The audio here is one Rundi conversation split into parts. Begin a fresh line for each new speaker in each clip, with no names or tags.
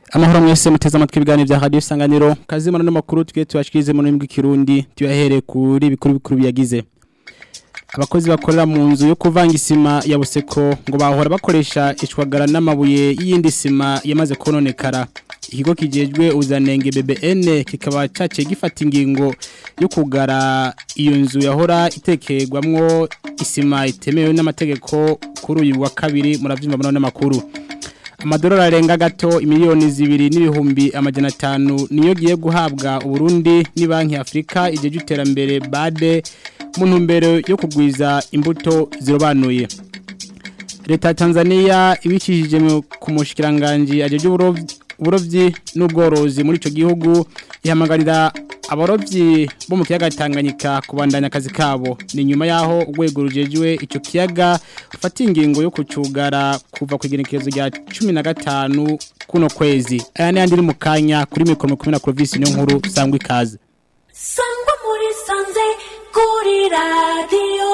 amahoro mwese muteze amatwi ibiganiro bya radio isanganiro kazi mu makuru twe tuyashikirize mu rurimi rw'ikirundi tuyahere kuri bikuru bikuru biyagize abakozi bakorera mu nzu yo kuvanga isima ya buseko ngo bahora bakoresha ishwagara n'amabuye y'iyindi sima yamaze kononekara ikigo kijejwe uzanenge BBN kikaba caciye gifata ingingo yo kugara iyo nzu yahora itekerwamwo isima itemewe n'amategeko kuri uyu wa kabiri muravyumva muri n'amakuru amadolari arenga gato imiliyoni zibiri n'ibihumbi amajana atanu niyo giye guhabwa uburundi ni banki afurika igihe iterambere bade mu ntumbero yo kugwiza imbuto zirobanuye leta ya tanzania ibicishije ku mushikiranganji ajeje uburovyi n'ubworozi muri ico gihugu ihamagarira abarovyi bo mu kiyaga Tanganyika kubandanya akazi kabo ni nyuma yaho urwego rujejwe ico kiyaga ufata ingingo yo kucugara kuva ku igenekerezo rya 15 kuno kwezi aya ni andi mu kanya kuri mikoro 10 na province niyo nkuru sangwa ikaze
sangwa muri sanze kuri radio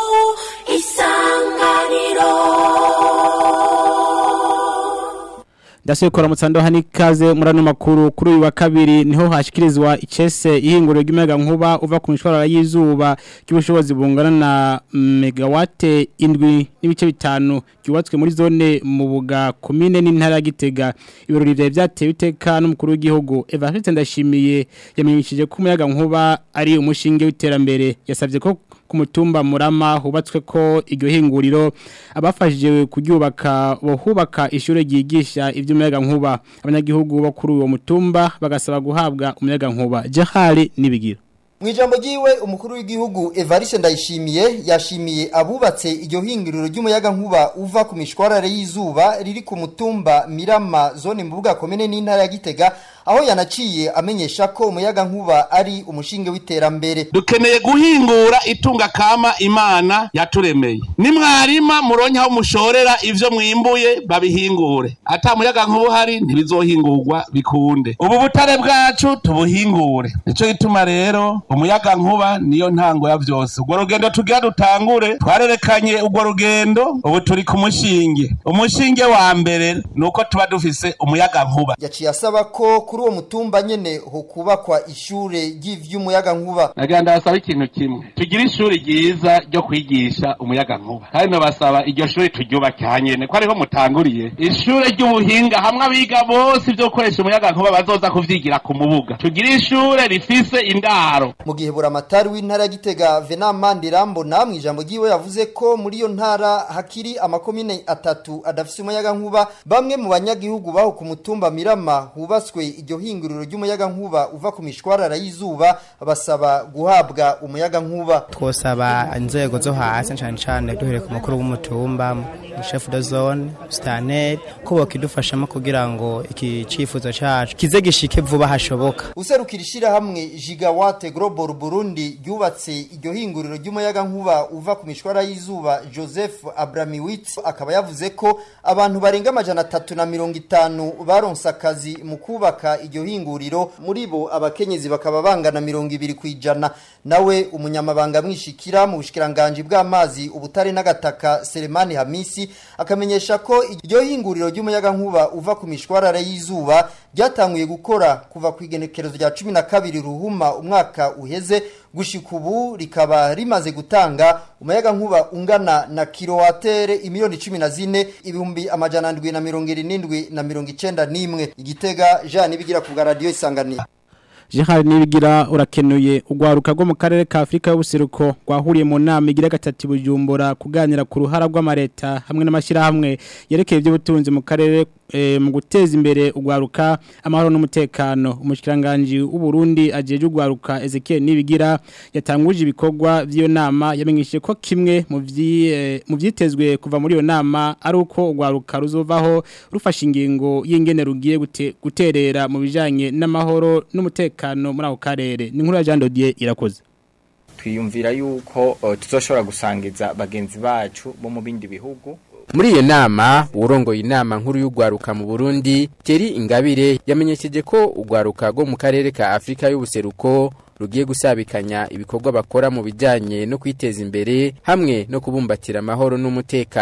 isanganiro
Ndasuye kora mutsando hani kaze murano makuru kuri uyu wa kabiri niho hashikirizwa icese ihinguriro ry'umuyaga nkuba uva ku mishwarara y'izuba cy'ubushobozi bungana na megawate indwi n'ibice bitanu byubatswe muri zone mu buga komine n'intara ya Gitega ibirori bya byatewe iteka n'umukuru w'igihugu Evariste Ndashimiye yamenyesheje ko umuyaga nkuba ari umushinge w'iterambere yasabye ko ku mutumba murama hubatswe ko iryo hinguriro abafashije kuryubaka bohubaka ishure ryigisha iby'umuyaga nkuba abanyagihugu bo kuri uwo mutumba bagasaba guhabwa umuyaga nkuba jahari nibigira
Mwijambo jiwe umukuru w'igihugu Evariste Ndayishimiye yashimiye abubatse iryo hinguriro ry'umuyaga nkuba uva ku mishwarare y'izuba riri ku mutumba Mirama zone mbuga komene n'intara ya Gitega aho yanaciye amenyesha ko umuyaga nkuba ari umushinge w'iterambere
dukeneye guhingura itunga kama imana yaturemeye ni mwarima muronke aho mushorera ivyo mwimbuye babihingure ata muyaga nkuba uhari ntibizohingurwa bikunde ubu butare bwacu tubuhingure nico gituma rero umuyaga nkuba niyo ntango ya vyose urwo rugendo tugira dutangure twarerekanye urwo rugendo ubu turi ku mushinge umushinge wa mbere nuko tuba dufise umuyaga nkuba
yaciye asaba ko kuri uwo mutumba nyene ho kubakwa ishure ry'ivy'umuyaga nkuba
nagira ndabasaba ikintu kimwe tugire ishuri ryiza ryo kwigisha umuyaga nkuba kandi nabasaba iryo shuri turyubake hanyene ko ariho mutanguriye ishure ry'ubuhinga hamwe abiga bose ivyo gukoresha umuyaga nkuba bazoza kuvyigira ku mubuga tugire ishure rifise indaro
mu gihe buramatari w'intara ya Gitega Venant Mandirambo namwe ijambo giwe yavuze ko muri iyo ntara hakiri amakomine atatu adafise umuyaga nkuba bamwe mu banyagihugu baho ku mutumba Mirama hubatswe iryo hinguriro ry'umuyaga nkuba uva ku mishwarara y'izuba basaba guhabwa umuyaga nkuba
twosaba inzego zo hasi cyane cyane duhere ku mukuru w'umutumba chef de zone stanel ko bakidufashamo kugira ngo iki cifuzo cacu kize gishike vuba hashoboka
userukira ishirahamwe Gigawatt Global Burundi ryubatse iryo hinguriro ry'umuyaga nkuba uva ku mishwara y'izuba Joseph Abramiwitz akaba yavuze ko abantu barenga amajana atatu na mirongo itanu baronse akazi mu kubaka iryo hinguriro muri bo abakenyezi bakaba bangana mirongo ibiri ku ijana nawe umunyamabanga mwishikira mu bushikiranganje bw'amazi ubutare n'agataka Selemani Hamisi akamenyesha ko iryo hinguriro ry'umuyaga nkuba uva ku mishwarara y'izuba ryatanguye gukora kuva ku igenekerezo rya cumi na kabiri ruhuma umwaka uheze gushika ubu rikaba rimaze gutanga umuyaga nkuba ungana na kilowatere imiliyoni cumi na zine ibihumbi amajana ndwi na mirongo irindwi na mirongo icenda n'imwe igitega jean nibigira ku bwa radiyo isanganiro
Jihari nibigira urakenuye ugwaruka rwo mu karere ka Afrika y'ubuseruko gwahuriye mu nama igira gatatu bujumbura kuganira ku ruhara rw'amareta hamwe n'amashirahamwe yerekeye iby'ubutunzi mu karere e, mu guteza imbere ugwaruka amahoro n'umutekano umushikiranganje w'u Burundi ajeje ugwaruka Ezekiel nibigira yatanguje ibikorwa by'iyo nama yamenyeshe ko kimwe mu vyi e, mu vyitezwe kuva muri iyo nama ari uko ugwaruka ruzovaho rufasha ingingo y'ingene rugiye gute, guterera mu bijanye n'amahoro n'umutekano umutekano muri ako karere ni nkuru ya Jean Dodier irakoze
twiyumvira yuko uh, tuzoshobora gusangiza bagenzi bacu bo mu bindi bihugu
muri iyo nama urongoye inama nkuru y'ugwaruka mu Burundi Thierry Ingabire yamenyesheje ko ugwaruka rwo mu karere ka Afrika y'ubuseruko rugiye gusabikanya ibikorwa bakora mu bijanye no kwiteza imbere hamwe no kubumbatira amahoro n'umutekano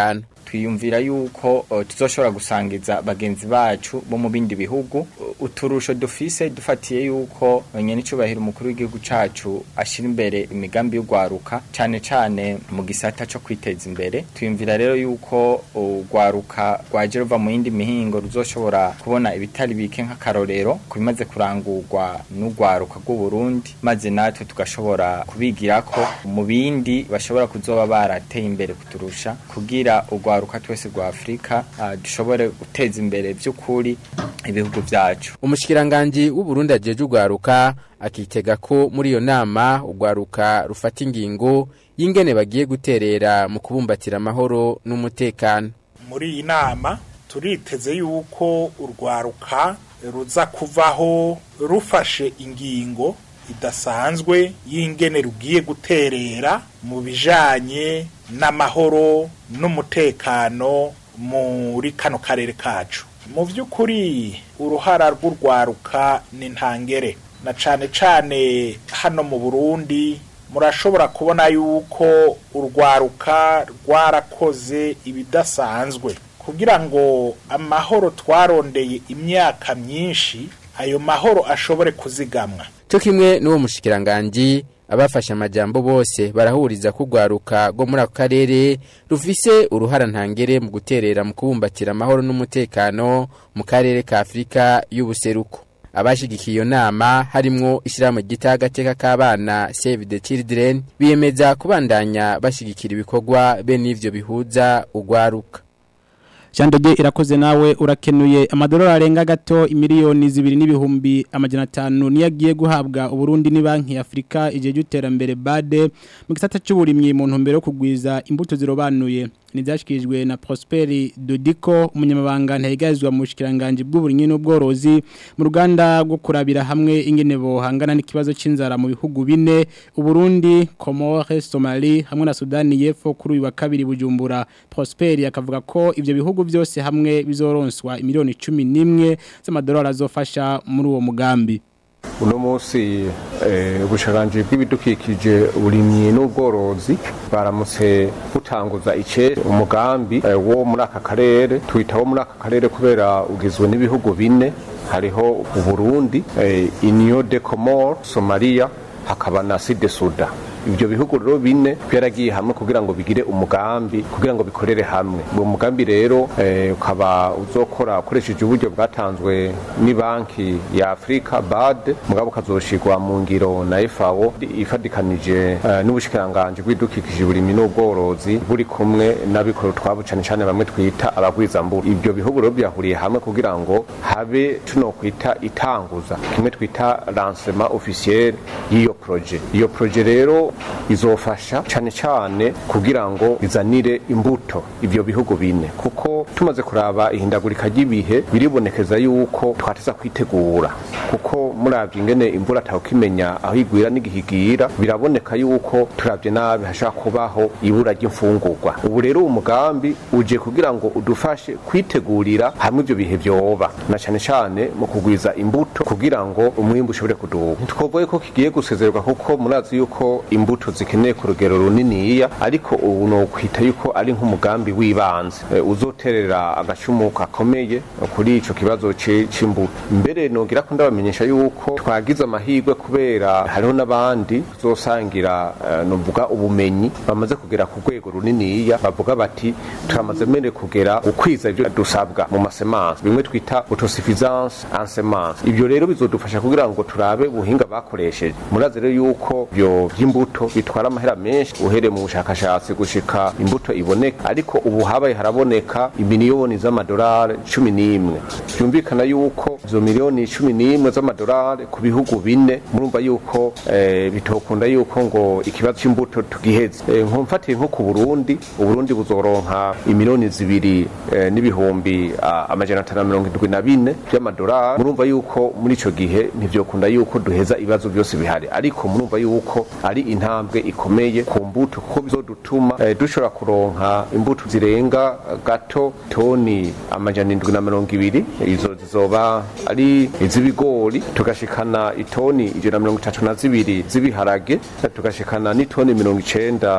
twiyumvira yuko uh, tuzoshobora gusangiza bagenzi bacu bo mu bindi bihugu uh, uturusho dufise dufatiye yuko nyene icubahiro umukuru w'igihugu cacu ashira imbere imigambi y'ugwaruka cane cane mu gisata co kwiteza imbere twiyumvira rero yuko ugwaruka rwaje ruva mu yindi mihingo ruzoshobora kubona ibitari bike nk'akarorero ku bimaze kurangurwa n'ugwaruka rw'u Burundi maze natwe tugashobora kubigirako mu bindi bashobora kuzoba barateye imbere kuturusha kugira ugwaruka twese rwa Afrika uh, dushobore guteza imbere vy'ukuri ibihugu vyacu
umushikiranganji w'uburundi ajeje ugwaruka akitega ko muri iyo nama ugwaruka rufata ingingo y'ingene bagiye guterera mu kubumbatira amahoro n'umutekano
muri iyi nama turiteze yuko urwaruka ruza kuvaho rufashe ingingo idasanzwe y'ingene rugiye guterera mu bijanye n'amahoro n'umutekano muri kano karere kacu mu by'ukuri uruhara rw'urwaruka ni ntangere na cane cane hano mu burundi murashobora kubona yuko urwaruka rwarakoze ibidasanzwe kugira ngo amahoro twarondeye imyaka myinshi ayo mahoro ashobore kuzigamwa
cyo kimwe n'uwo mushikiranganji abafashe amajambo bose barahuriza kugwaruka go muri ako karere rufise uruhara ntangere mu guterera mu kubumbatira amahoro n'umutekano mu karere ka Afrika y'ubuseruko abashigikiye iyo nama harimwo ishyirahamwe gita agateka k'abana Save the Children biyemeza kubandanya bashigikira ibikorwa bene ivyo bihuza ugwaruka
Chandege irakoze nawe urakenuye amadolari arenga gato imiliyoni zibiri n'ibihumbi amajana atanu niyo agiye guhabwa Uburundi ni banki ya Afrika igihe cy'iterambere BADE mu gisata cy'uburimyi mu ntumbero yo kugwiza imbuto zirobanuye nibyashyikirijwe na Prosperi Dodiko umunyamabanga ntayigazwa mu bushikiranganje bw'uburimyi n'ubworozi mu ruganda rwo kurabira hamwe ingene bohangana n'ikibazo c'inzara mu bihugu bine Uburundi Comores Somali hamwe na Sudani y'Epfo kuri uyu wa kabiri Bujumbura Prosperi akavuga ko ivyo bihugu byose hamwe bizoronswa miliyoni 11 z'amadolari azofasha muri uwo mugambi
uno munsi ubushakanje bw'ibidukikije uburimyi n'ubworozi baramutse butanguza ice umugambi wo muri aka karere twitaho muri aka karere kubera ugizwe n'ibihugu bine hariho uburundi iniyo de komoro somaliya hakaba na side suda ibyo bihugu rero bine byaragiye hamwe kugira ngo bigire umugambi kugira ngo bikorere hamwe uwo mugambi rero ukaba uzokora ukoresheje uburyo bwatanzwe ni banki ya afurika bad mugabo ukazoshirwa mu ngiro na FAO ifadikanije n'ubushikiranganje bw'idukikije uburimyi n'ubworozi buri kumwe n'abikoro twabo cyane cyane bamwe twita abagwizambura ibyo bihugu rero byahuriye hamwe kugira ngo habe tuno kwita itanguza kimwe twita lancement officiel y'iyo projet iyo projet rero izofasha cyane cyane kugira ngo bizanire imbuto ibyo bihugu bine kuko tumaze kuraba ihindagurika ry'ibihe biribonekeza yuko twateza kwitegura kuko murabye ingene imvura atawukimenya aho igwira n'igihigira biraboneka yuko turabye nabi hashobora kubaho ibura ry'imfungurwa ubu rero umugambi uje kugira ngo udufashe kwitegurira hamwe ibyo bihe byoba na cyane cyane mu kugwiza imbuto kugira ngo umwimbu ushobore kuduha ntitwovuye ko kigiye gusezerwa kuko murazi yuko imbuto zikeneye ku rugero runiniya ariko ubu ni ukwita yuko ari nk'umugambi w'ibanze e, uzoterera agacumu gakomeye kuri ico kibazo c'imbuto mbere nogira ko ndabamenyesha yuko twagize amahirwe kubera hariho n'abandi tuzosangira uh, novuga ubumenyi bamaze kugera ku rwego runiniya bavuga bati turamaze mbere kugera gukwiza ivyo dusabwa mu masemanse bimwe twita autosuffisance en semence ivyo rero bizodufasha kugira ngo turabe ubuhinga bakoresheje murazi rero yuko byo by'imbuto bitwara amahera menshi uhere mu bushakashatsi gushika imbuto iboneka ariko ubu habaye haraboneka imiliyoni z'amadolari cumi n'imwe byumvikana yuko izo miliyoni cumi n'imwe z'amadolari ku bihugu bine murumva yuko eh, bitokunda yuko ngo ikibazo c'imbuto tugiheze eh, nkumfatiye nko ku Burundi Uburundi buzoronka imiliyoni zibiri eh, n'ibihumbi ah, amajana atanu na mirongo indwi na bine by'amadolari murumva yuko muri ico gihe ntivyokunda yuko duheza ibibazo byose bihari ariko murumva yuko ari intambwe ikomeye ku mbuto kuko bizodutuma eh, dushobora kuronka imbuto zirenga gato toni amajana indwi na mirongo ibiri izo zizoba ari iz'ibigori tugashikana itoni ijana na mirongo itatu na zibiri z'ibiharage tugashikana n'itoni mirongo icenda z'ingano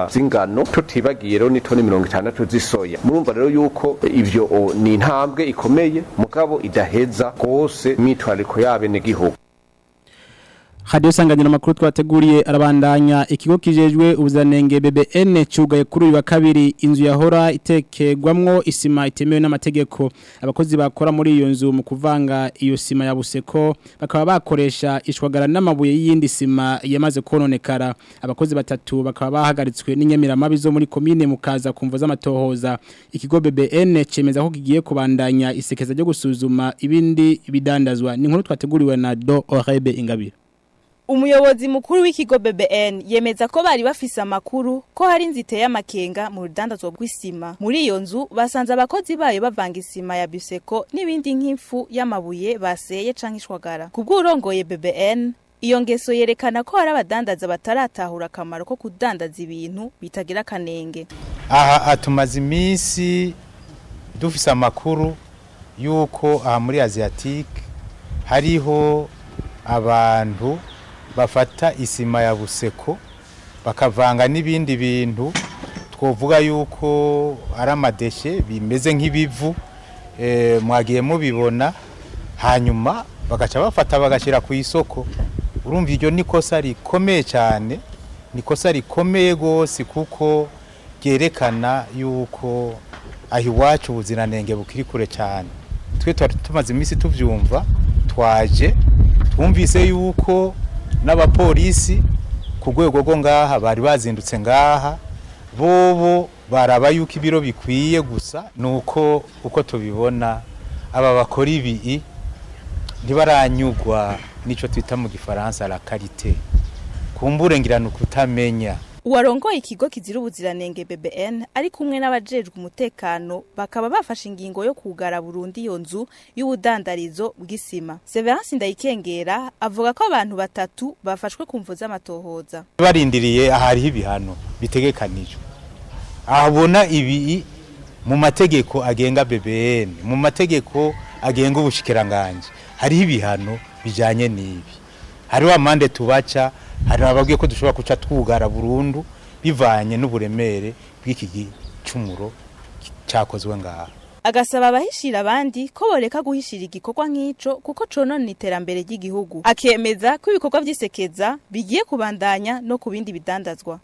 z'ingano tutibagiye rero n'itoni mirongo itandatu z'isoya murumva rero yuko ivyo o, ni intambwe ikomeye mugabo idaheza rwose imyitwariko y'abenegihugu
Radio sanganiro makuru twateguriye arabandanya ikigo kijejwe ubuzanenge BBN cugaye kuri uyu wa kabiri inzu yahora itekegwamwo isima itemewe n'amategeko abakozi bakora muri iyo nzu mu kuvanga iyo sima ya buseko bakaba bakoresha ishwagara n'amabuye y'indi sima yamaze kononekara abakozi batatu bakaba bahagaritswe n'inyamiramabi zo muri komine mukaza kumvo z'amatohoza ikigo BBN cemeza ko kigiye kubandanya isekeza ryo gusuzuma ibindi bidandazwa ni inkuru twateguriwe na Do Orebe Ingabire
Umuyobozi mukuru w'ikigo BBN yemeza ko bari bafise amakuru ko hari inzite y'amakenga mu rudandazwa rw'isima. Muri iyo nzu basanze abakozi bayo bavanga isima ya Buseko n'ibindi nk'ifu y'amabuye baseye canke ishwagara. Kubw'urongoye BBN Iyo ngeso yerekana ko hari abadandaza bataratahura akamaro ko kudandaza ibintu bitagira kanenge.
aha hatumaze iminsi dufise amakuru y'uko aha muri asiatique hariho abantu bafata isima ya buseko bakavanga n'ibindi bintu twovuga yuko ari amadeshe bimeze nk'ibivu eh, mwagiye mubibona hanyuma bagaca bafata bagashyira ku isoko urumva iryo ni ikosa rikomeye cyane ni ikosa rikomeye rwose kuko ryerekana yuko aho iwacu ubuziranenge bukiri kure cyane twe twari tumaze iminsi tubyumva twaje twumvise yuko n'abapolisi ku rwego rwo ngaha bari bazindutse ngaha bobo baraba yuko ibiro bikwiye gusa ni uko uko tubibona aba bakora ibi ntibaranyugwa n'icyo twita mu gifaransa la karite kumbure ngirana ukutamenya
Uwarongoye ikigo kizira ubuziranenge BBN ari kumwe n'abajejwe umutekano bakaba bafashe ingingo yo kugara Burundi iyo nzu y'ubudandarizo bw'isima. Severance Ndayikengera avuga ko abantu batatu bafashwe kumvo z'amatohoza.
barindiriye ahariho ibihano bitegekanijwe ahabona ibi mu mategeko agenga BBN mu mategeko agenga ubushikiranganje hariho ibihano bijanye n'ibi hariho amande tubaca hari ababwiye ko dushobora kuca twugara burundu bivanye n'uburemere bw'iki gicumuro cyakozwe ngaha
Agasaba abahishira abandi ko boreka guhishira igikorwa nk'ico kuko conona iterambere ry'igihugu. Akemeza ko ibikorwa vy'isekeza bigiye kubandanya no ku bindi bidandazwa.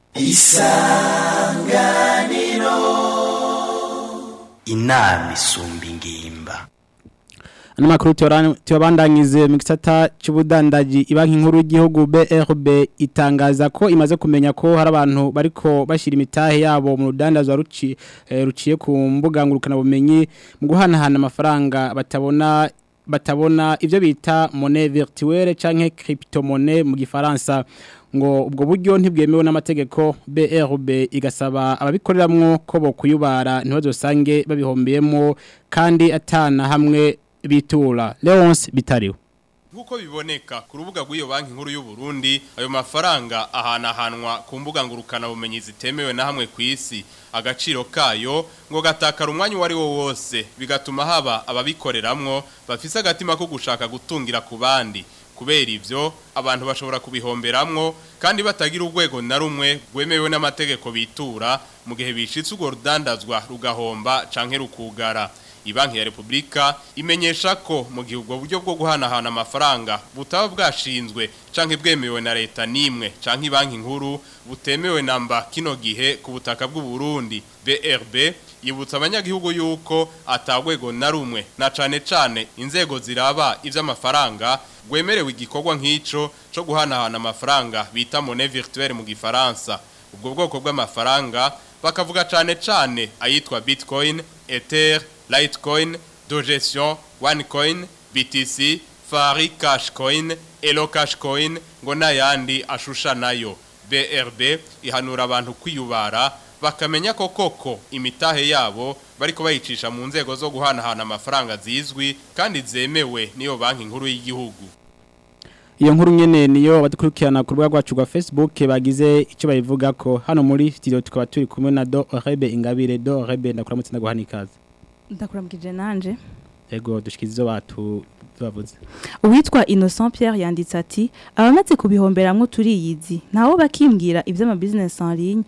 inama isumba ingimba
Ano makuru tuyabandangize mu gisata cy'ubudandaji ibanki nkuru y'igihugu BRB itangaza ko imaze kumenya ko hari abantu bariko bashira imitahe yabo mu rudandazwa ruci eh, ruciye ku mbuga ngurukana bumenyi mu guhanahana amafaranga batabona batabona ivyo bita monnaie virtuelle canke cryptomonnaie mu gifaransa ngo ubwo buryo ntibwemewe n'amategeko BRB igasaba ababikoreramwo ko bokuyubara ntibazosange babihombeyemo kandi atana hamwe bitura Leonce bitariwe
Nkuko biboneka ku rubuga rw'iyo banki nkuru y'u Burundi ayo mafaranga ahanahanwa ku mbuga ngurukana bumenyi zitemewe na hamwe ku isi agaciro kayo ngo gatakara umwanya wari wo wose bigatuma haba ababikoreramwo bafise agatima ko gushaka gutungira ku bandi kubera ivyo abantu bashobora kubihomberamwo kandi batagira urwego na rumwe rwemewe n'amategeko bitura mu gihe bishitse urwo rudandazwa rugahomba canke rukugara Ibanki ya Republika imenyesha ko mu gihe ubwo buryo bwo guhanahana amafaranga butaba bwashinzwe canke bwemewe na leta nimwe canke banki nkuru butemewe namba kino gihe ku butaka bw'u Burundi BRB yibutsa abanyagihugu yuko atagwego na rumwe na cane cane inzego ziraba ivy'amafaranga gwemerewe igikorwa nk'ico co guhanahana amafaranga bita monnaie virtuelle mu gifaransa ubwo bwoko bw'amafaranga bakavuga cane cane ayitwa Bitcoin Ether Litecoin, Dogecoin, OneCoin, BTC, Fari Cashcoin, Elo Cashcoin ngo n'ayandi ashusha nayo. BRB ihanura abantu kwiyubara bakamenya ko koko imitahe yabo bariko bayicisha mu nzego zo guhanahana amafaranga zizwi kandi zemewe niyo banki nkuru y'igihugu.
Iyo nkuru nyene niyo badukurikirana ku rubuga rwacu rwa Facebook bagize icyo bayivuga ko hano muri studio tukaba turi kumwe na Do Rebe Ingabire Do Rebe ndakuramutse ndaguhana ikaze.
Ndakuramukije nanje.
Ego dushikizo batu bavuze.
Uwitwa Innocent Pierre yanditse ati abamaze kubihomberamwo turiyizi ntawo bakimbwira ivy'ama business en ligne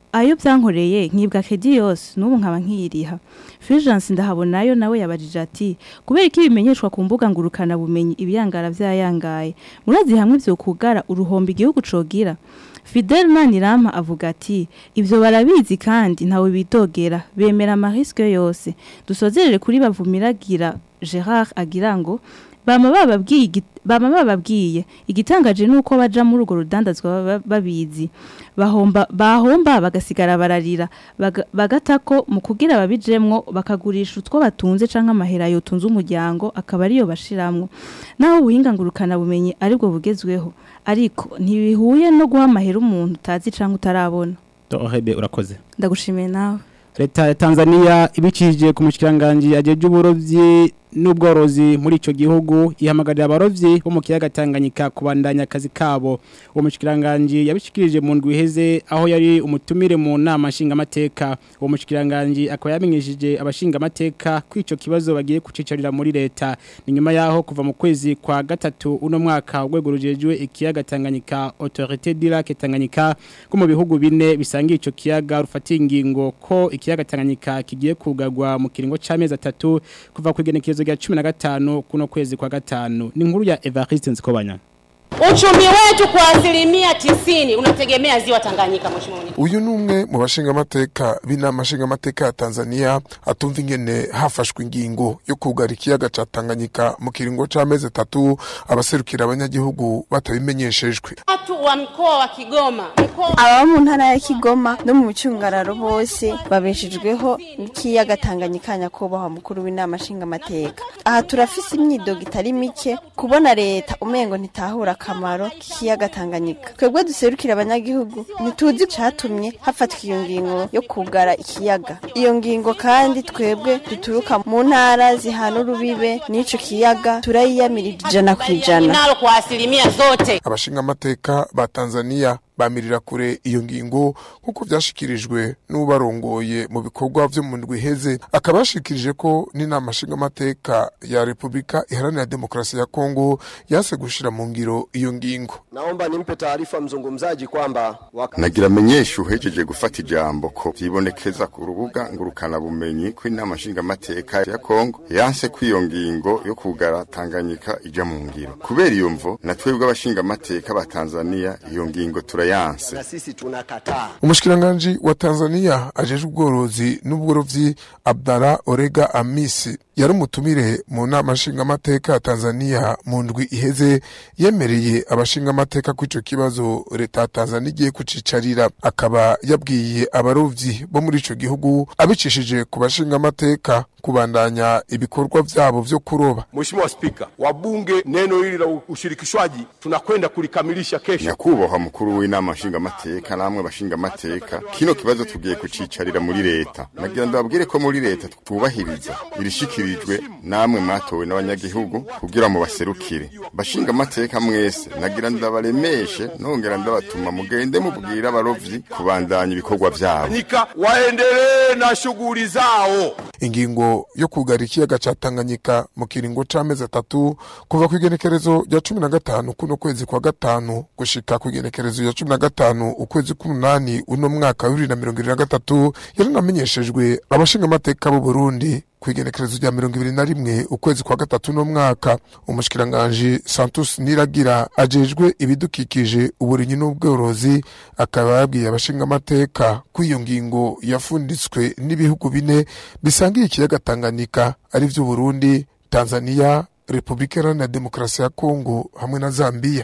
ayo byankoreye nkibwa kedi yose n'ubu nkaba nkiyiriha Fulgence ndahabonayo nawe yabajije ati kubera iki bimenyeshwa ku mbuga ngurukana bumenyi ibiyangara vyayangaye murazi hamwe vyo kugara uruhombo igihugu cogira Fidel Manirama avuga ati ibyo barabizi kandi ntawe bitogera bemera amariske yose dusozerere kuri bavumiragira Gerard agira ngo bama bababwiye igi- bama bababwiye igitangaje nuko baja muri urwo rudandazwa baba babizi bahomba bahomba bagasigara bararira baga- bagatako mu kugira babijemwo bakagurisha utwo batunze canke amahera yotunze umuryango akaba ariyo bashiramwo naho ubuhinga ngurukana bumenyi aribwo bugezweho ariko ntibihuye no guha amahera umuntu utazi canke utarabona
Dohebe urakoze
ndagushimiye nawe
leta ya Tanzania ibicishije ku mushikiranganje ajeje uburovyi n'ubworozi muri ico gihugu ihamagarira abarovyi bo mu kiyaga Tanganyika kubandanya akazi kabo uwo mushikiranganje yabishikirije mu ndwi iheze aho yari umutumire mu nama nshingamateka uwo mushikiranganje akaba yamenyesheje abashingamateka ko ico kibazo bagiye kucicarira muri leta ni nyuma yaho kuva mu kwezi kwa gatatu uno mwaka urwego rujejwe ikiyaga Tanganyika Autorité du Lac Tanganyika ko mu bihugu bine bisangiye ico kiyaga rufatiye ingingo ko ikiyaga Tanganyika kigiye kugagwa mu kiringo c'amezi atatu kuva ku igenekerezo rya 15 kuno kwezi kwa gatanu ni inkuru ya Evariste Nzikobanya
Uchumi wetu kwa asilimia tisini unategemea ziwa Tanganyika, mheshimiwa mwenyekiti.
uyu ni umwe mu bashingamateka b'inama nshingamateka ya tanzania atumva ingene hafashwe ingingo yo kugara ikiyaga ca tanganyika mu kiringo c'amezi atatu abaserukira abanyagihugu batabimenyeshejwe
Watu wa mkoa wa Kigoma, mkoa
ababa mu ntara ya kigoma no mu micungararo bose babeshejweho n'ikiyaga tanganyika nyakubahwa mukuru w'inama nshingamateka aha turafise imyidogo itari mike kubona leta umengo ntitahura akamaro k'ikiyaga tanganyika twebwe duserukira abanyagihugu ntituzi icatumye hafatwa iyo ngingo yo kugara ikiyaga iyo ngingo kandi twebwe duturuka mu ntara zihana urubibe n'ico kiyaga turayiyamirira ijana ku ijana
nalo kwa asilimia zote.
abashingamateka ba tanzania bamirira kure iyo ngingo nk'uko vyashikirijwe n'ubarongoye mu bikorwa vyo mu ndwi iheze akaba yashikirije ko n'inama nshingamateka ya repubulika iharanira demokarasi ya kongo yase gushira mu ngiro iyo ngingo
Naomba nimpe taarifa mzungumzaji kwamba waka...
nagira menyesha uhejeje gufata ijambo ko vyibonekeza ku rubuga ngurukana bumenyi ko inama nshingamateka ya Kongo yanse ko iyo ngingo yo kugara Tanganyika ija mu ngiro kubera iyo mvo na twebwe abashingamateka ba Tanzania iyo ngingo turayanse
na sisi tunakataa.
umushikiranganji wa tanzania ajeje ubworozi n'ubworovyi abdara orega amisi yari umutumire mu nama nshingamateka ya tanzania mu ndwi iheze yemereye abashingamateka ko ico kibazo leta ya tanzania igiye kucicarira akaba yabwiye abarovyi bo muri ico gihugu abicishije ku bashingamateka kubandanya ibikorwa vyabo vyo kuroba
Mheshimiwa Spika, wabunge, neno hili la ushirikishwaji tunakwenda kulikamilisha kesho.
nyakubahwa mukuru w'inama nshingamateka namwe bashingamateka kino kibazo tugiye kucicarira muri leta nagira ndababwire ko muri leta twubahiriza irishikirijwe namwe mwatowe n'abanyagihugu kugira mu baserukire bashingamateka mwese nagira ndabaremeshe nongera ndabatuma mugende mubwira abarovyi kubandanya ibikorwa vyabo
Tanganyika waendelee na shughuli zao.
ingingo yo kugara ikiyaga ca Tanganyika mu kiringo c'amezi atatu kuva ku igenekerezo rya cumi na gatanu kuno kwezi kwa gatanu gushika ku igenekerezo rya cumi na gatanu ukwezi k'umunani uno mwaka wa bibiri na mirongo ibiri na gatatu yaranamenyeshejwe abashingamateka b'u Burundi ku igenekerezo rya mirongo ibiri na rimwe ukwezi kwa gatatu uno mwaka umushikiranganji Santos Niragira ajejwe ibidukikije uburinyi n'ubworozi akaba yabwiye abashingamateka ko iyo ngingo yafunditswe n'ibihugu bine bisangiye ikiyaga Tanganyika ari vyo Burundi, Tanzania, Republika Iharanira Demokarasi ya Kongo hamwe na Zambia.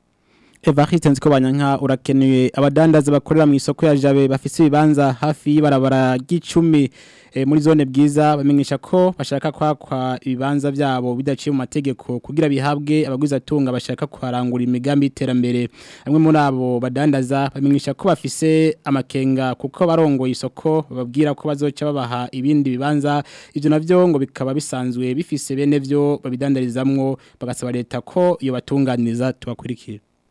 Evariste Nzikobanya nka urakenuye abadandaza bakorera mu isoko ya Jabe bafise ibibanza hafi y'ibarabara ry'icumi e, muri zone bwiza bamenyesha ko bashaka kwakwa ibibanza byabo bidaciye mu mategeko kugira bihabwe abaguzi tunga bashaka kwarangura imigambi y'iterambere bamwe muri abo badandaza bamenyesha ko bafise amakenga kuko barongoye isoko bababwira ko bazoca babaha ibindi bibanza ivyo navyo ngo bikaba bisanzwe bifise bene vyo babidandarizamwo bagasaba leta ko iyo batunganiriza tubakurikira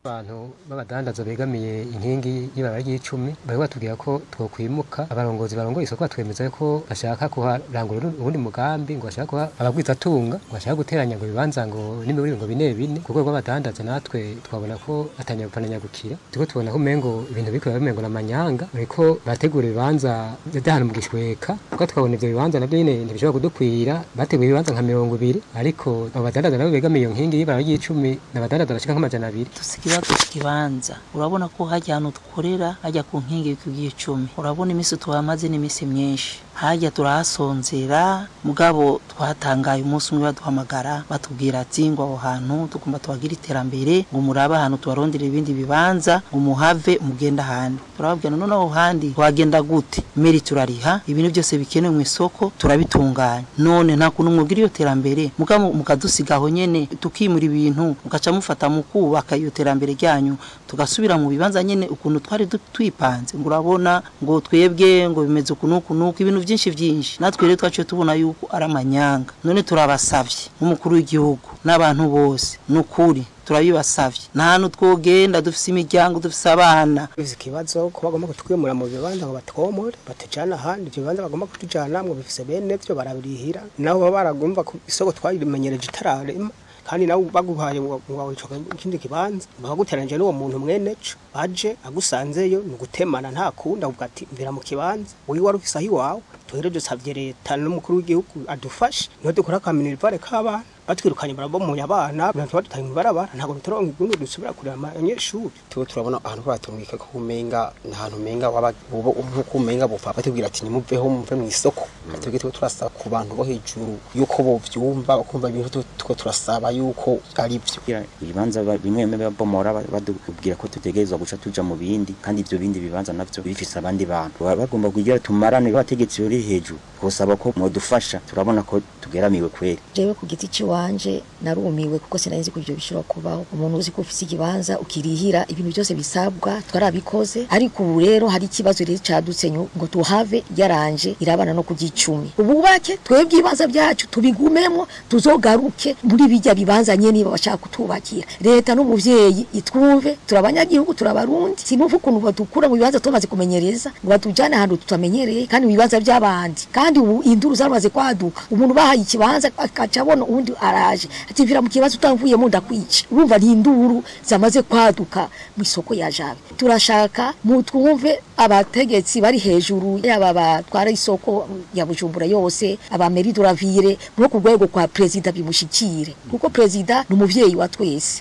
abantu b'abadandaza begamiye inkingi y'ibara ry'icumi bari batubwira ko twokwimuka abarongozi barongoye isoko batwemeza ko bashaka kuharangura ubundi mugambi ngo bashaka kuha abagwizatunga ngo bashaka guteranya ngo ibibanza ngo n'imiburi ngo bine bine ku rwego rw'abadandaza natwe twabona ko atanyagupana gukira turiko tubona ko umengo ibintu biriko bimengo na manyanga bariko bategura ibibanza by'ahantu mu gishweka kuko twabona ivyo bibanza navyo nyene ntibishobora kudukwira bateguye ibibanza nka mirongo ibiri ariko abo badandaza nabo begamiye iyo nkingi y'ibara ry'icumi ni abadandaza bashika nk'amajana abiri
ikibazo kibanza urabona ko hajya ahantu dukorera hajya ku nkingi y'ikugiye icumi urabona iminsi tuhamaze n'iminsi myinshi hajya turahasonzera mugabo twatangaye umunsi umwe baduhamagara batubwira ati ngo aho hantu tugomba tuhagira iterambere ngo murabe ahantu tubarondera ibindi bibanza ngo muhave mugenda ahandi turababwira none aho handi wagenda gute meri turariha ibintu byose bikenewe mu isoko turabitunganya none nta kuntu mwubwira iyo terambere mugabo mukadusiga aho nyene tukimura ibintu mugaca mufata mu kubaka iyo terambere ryanyu tugasubira mu bibanza nyene ukuntu twari du- twipanze ngo urabona ngo twebwe ngo bimeze uku n'uku n'uku ibintu byinshi byinshi natwe rero twaciye tubona yuko ari amanyanga none turabasavye nk'umukuru w'igihugu n'abantu bose ni ukuri turabibasavye nta hantu twogenda dufise imiryango dufise abana
bizi ikibazo ko bagomba kutwimura mu bibanza ngo batwomore batujana ahandi ibyo bibanza bagomba kutujana ngo bifise bene vyo barabirihira nabo baba baragomba ku isoko twarimenyereje itararema kandi nawe baguhaye ngo wawicoka ikindi kibanza bakaguteranije n'uwo muntu mwene co aje agusanzeyo ni ugutemana nta kundi avuga ati mvira mu kibanza wowe wari ufise aho iwawe tuhere dusavye leta n'umukuru w'igihugu adufashe niho dukora ka minerivare k'abana batwirukanye barabomoye abana binatuma dutanga ibarabara ntabwo bitoronka igundu dusubira kureba abanyeshuri
tuba turabona ahantu batumwika ko umenga ntahantu umenga waba uba nkuko umenga bupfa batubwira ati nimuveho muve mu isoko twebwe tuba turasaba ku bantu bo hejuru yuko bovyumva bakumva ibintu tuko turasaba yuko ari byo
ibibanza ba- bimwe bimwe babomora ba- badubwira ko tutegerezwa guca tuja mu bindi kandi ivyo bindi bibanza navyo bifise abandi bantu Baba bagomba kugira tumarane abategetsi bari hejuru kusaba ko mwodufasha turabona ko tugeramiwe kweri
jewe ku giti ciwanje narumiwe kuko sinari ko ivyo bishobora kubaho umuntu uzi ko ufise ikibanza ukirihira ibintu byose bisabwa twarabikoze ariko ubu rero hari ikibazo rero cadutse nyu- ngo tuhave yaranje irabana no kugicumi ububake twebwe ibibanza byacu tubigumemo tuzogaruke muri bijya bibanza nyene niba bashaka kutubakira leta n'umuvyeyi itwumve turabanyagihugu turabarundi sinumva ukuntu badukura mu bibanza tumaze kumenyereza ngo batujane ahantu tutamenyereye kandi mu bibanza by'abandi kandi ubu induru zaramaze kwaduka umuntu bahaye ikibanza akaca abona uwundi araje ati mvira mu kibanza utamvuyemo ndakwica urumva ni induru zamaze kwaduka mu isoko ya jabe turashaka mutwumve abategetsi bari hejuru yaba batwara isoko ya bujumbura yose abameri duravire no ku rwego kwa perezida bimushikire kuko perezida ni umuvyeyi wa twese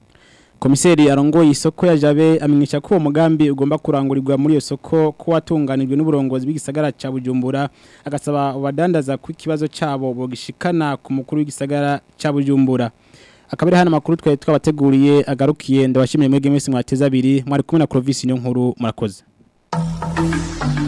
Komiseri arongoye isoko ya Jabe amenyesha ko uwo mugambi ugomba kurangurirwa muri iyo soko ko watunganijwe n'uburongozi bw'igisagara ca Bujumbura agasaba abadandaza ku kibazo cabo bogishikana ku mukuru w'igisagara ca Bujumbura akabiri hano makuru twari twabateguriye agarukiye ndabashimiye mwege mwese mwateza abiri mwari kumwe na Clovis niyo nkuru murakoze